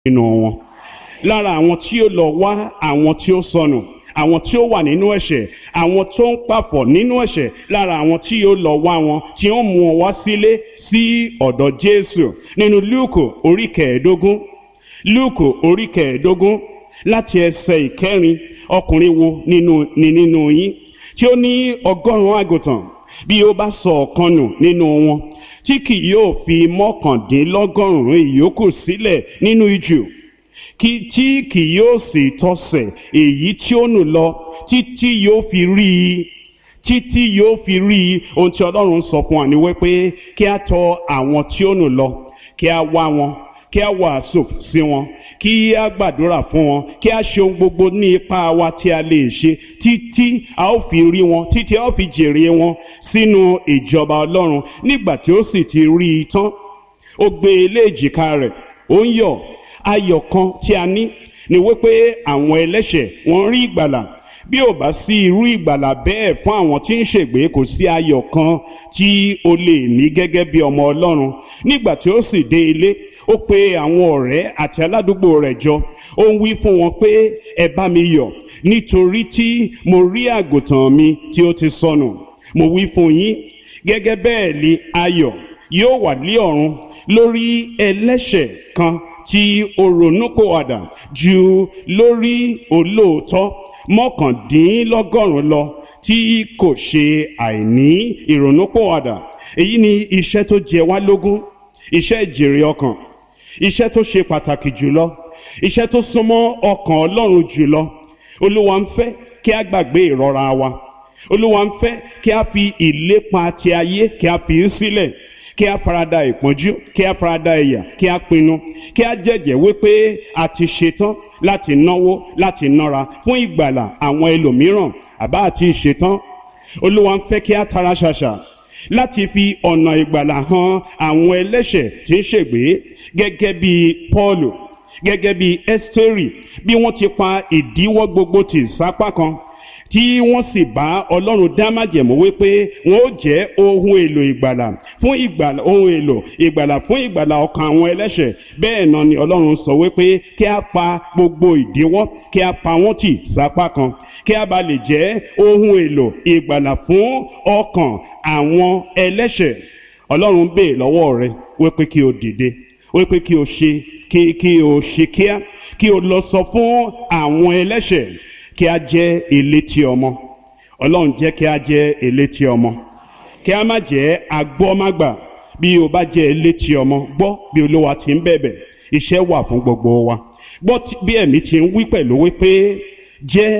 nínú wọn lára àwọn tí ó lọ wá àwọn tí ó sọnù àwọn tí ó wà nínú ẹ̀ṣẹ̀ àwọn tó ń papọ̀ nínú ẹ̀ṣẹ̀ lára àwọn tí ó lọ wá wọn tí ó mú wọn wá sílé sí ọ̀dọ̀ Jésù nínú Lúùkù orí kẹẹ̀ẹ́dógún Lúùkù orí kẹẹ̀ẹ́dógún láti ẹsẹ̀ ìkẹrin ọkùnrin wo nínú ni nínú yín tí ó ní ọgọ́rùn-ún àgùntàn bí ó bá sọ ọ̀kan nù nínú wọn tí kì yóò fi mọ́kàndínlọ́gọ́rùn-ún ìyókù sílẹ̀ nínú ijù kí tí kì yóò sì tọsẹ̀ èyí tí ó nù lọ títí yóò fi rí i títí yóò fi rí i ohun tí Ọlọ́run sọ fún wa ni wípé kí a tọ̀ àwọn tí ó nù lọ kí a wá wọn kí a wàásù sí wọn kí a gbàdúrà fún wọn kí a ṣe ohun gbogbo ní ipá wa tí a lè ṣe títí a ó fi rí wọn títí a ó fi jèrè wọn sínú ìjọba Ọlọ́run nígbà tí ó sì ti rí i tán ó gbé e lé èjìká rẹ̀ ó ń yọ̀ ayọ̀ kan tí a ní ni wípé àwọn ẹlẹ́ṣẹ̀ wọ́n rí ìgbàlà bí ò bá sí irú ìgbàlà bẹ́ẹ̀ fún àwọn tí ń ṣègbé kò sí ayọ̀ kan tí o lè ní gẹ́gẹ́ bí ọmọ Ọlọ́run nígbà tí ó sì dé ilé ó pe àwọn ọ̀rẹ́ àti aládùúgbò rẹ̀ jọ ó ń wí fún wọn pé ẹ bá mi yọ̀ nítorí tí mo rí àgùntàn mi tí ó ti sọnù mo wí fún yín gẹ́gẹ́ bẹ́ẹ̀ ni ayọ̀ yóò wà ní ọ̀run lórí ẹlẹ́ṣẹ̀ kan tí ó ronúpìwàdà ju lórí olóòótọ́ mọ́kàndínlọ́gọ́rùn-ún lọ tí kò ṣe àìní ìrònúpìwàdà èyí ni iṣẹ́ tó jẹ wá lógún iṣẹ́ ìjèrè ọkàn iṣẹ́ tó ṣe pàtàkì jùlọ iṣẹ́ tó súnmọ́ ọkàn Ọlọ́run jùlọ Olúwa ń fẹ́ kí a gbàgbé ìrora wa Olúwa ń fẹ́ kí a fi ìlépa ti ayé kí a fi í sílẹ̀ kí a farada ìpọ́njú kí a farada ẹ̀yà kí a pinnu kí a jẹ́jẹ́ wípé a ti ṣetán láti náwó láti nára fún ìgbàlà àwọn ẹlòmíràn àbá àti ìṣetán Olúwa ń fẹ́ kí a tara ṣàṣà láti fi ọ̀nà ìgbàlà hàn àwọn ẹlẹ́ṣẹ̀ tí ń ṣègbé gẹ́gẹ́ bí Pọ́ọ̀lù gẹ́gẹ́ bí Ẹ́sítérì bí wọ́n ti pa ìdíwọ́ gbogbo tì sápá kan tí wọ́n sì bá ọlọ́run dá májẹ̀mú wípé wọ́n ó jẹ́ ohun èlò ìgbàlà fún ìgbàlà ohun èlò ìgbàlà fún ìgbàlà ọkàn àwọn ẹlẹ́ṣẹ̀ bẹ́ẹ̀ náà ni ọlọ́run sọ wípé kí a pa gbogbo ìdíwọ́ kí a pa wọ́n tì sápá kan kí a bá lè jẹ́ ohun èlò ìgbàlà fún ọkàn àwọn ẹlẹ́ṣẹ̀ ọlọ́run bèè lọ́wọ́ rẹ wípé kí o dìde wípé kí o ṣe kí kí o ṣe kíá kí o lọ sọ fún àwọn ẹlẹ́ṣẹ̀ kí a jẹ́ elétí ọmọ ọlọ́run jẹ́ kí a jẹ́ elétí ọmọ kí a má jẹ́ agbọ́mágbà bí o bá jẹ́ elétí ọmọ gbọ́ bí olúwa ti ń bẹ̀bẹ̀ iṣẹ́ wà fún gbogbo wa gbọ́ bí ẹ̀mí ti ń wí pẹ̀lú wípé jẹ́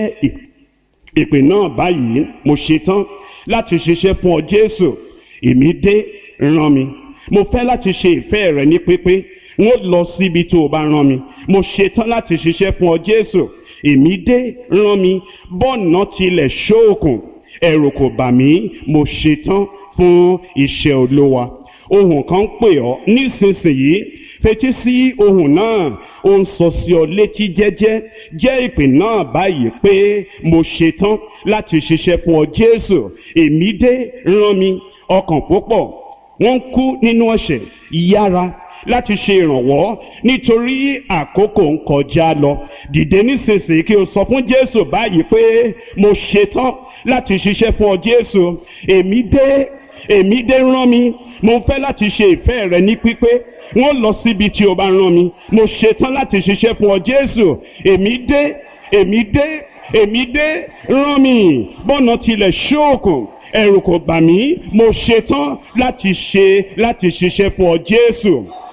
ìpè náà báyìí mo ṣetán láti ṣiṣẹ́ fún ọ jésù èmi dé rán mi mo fẹ́ láti ṣe ìfẹ́ rẹ ní pípé n ó lọ síbi tó o bá rán mi mo ṣetán láti ṣiṣẹ́ fún ọ jésù èmi dé rán mi bọ́ọ̀nà tilẹ̀ ṣóòkùn ẹ̀rù kò bà mí mo ṣetán fún iṣẹ́ olówa ohùn kan pè ọ́ nísinsìnyí fetí sí ohùn náà ó ń sọ sí ọ létí jẹ́jẹ́ jẹ́ ìpè náà báyìí pé mo ṣetán láti ṣiṣẹ́ fún ọ jésù èmi dé rán mi ọkàn púpọ̀ wọ́n ń kú nínú ẹ̀ṣẹ̀ yára láti ṣe ìrànwọ́ nítorí àkókò ń kọjá lọ dìde nísinsìnyí kí o sọ fún jésù báyìí pé mo ṣetán láti ṣiṣẹ́ fún ọ jésù èmi dé èmi dé rán mi mo fẹ́ láti ṣe ìfẹ́ rẹ ní pípé wọ́n lọ síbi tí o bá rán mi mo ṣetán láti ṣiṣẹ́ fún ọ jésù èmi dé èmi dé èmi dé rán mi bọ́nà tilẹ̀ ṣóòkùn ẹ̀rù kò bà mí mo ṣetán láti ṣe láti ṣiṣẹ́ fún ọ jésù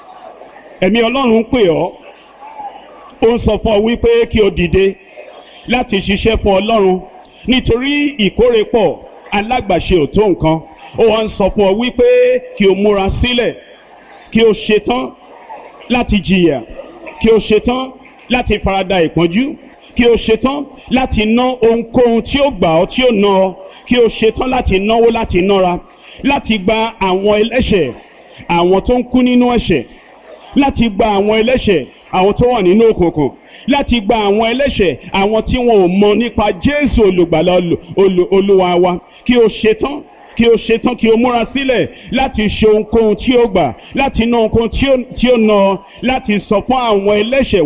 ẹ̀mí ọlọ́run pè ọ́ ó ń sọ fún ọ wípé kí o dìde láti ṣiṣẹ́ fún ọlọ́run nítorí ìkórè pọ̀ alágbàṣe ò tó nǹkan ó wá ń sọ fún ọ wípé kí o múra sílẹ̀ kí o ṣetán láti jìyà kí o ṣetán láti farada ìpọ́njú kí o ṣetán láti ná ohunkóhun tí ó gbà ọ́ tí ó ná ọ kí o ṣetán láti náwó láti nára láti gba àwọn ẹlẹ́ṣẹ̀ àwọn tó ń kú nínú ẹ̀ṣẹ̀ láti gba àwọn ẹlẹ́ṣẹ̀ àwọn tó wà nínú òkùnkùn láti gba àwọn ẹlẹ́ṣẹ̀ àwọn tí wọn ò mọ nípa Jésù olùgbàlà olúwa wa kí o ṣetán kí o ṣetán kí o múra sílẹ̀ láti ṣe ohunkóhun tí ó gbà láti ná ohunkóhun tí ó ná láti sọ fún àwọn ẹlẹ́ṣẹ̀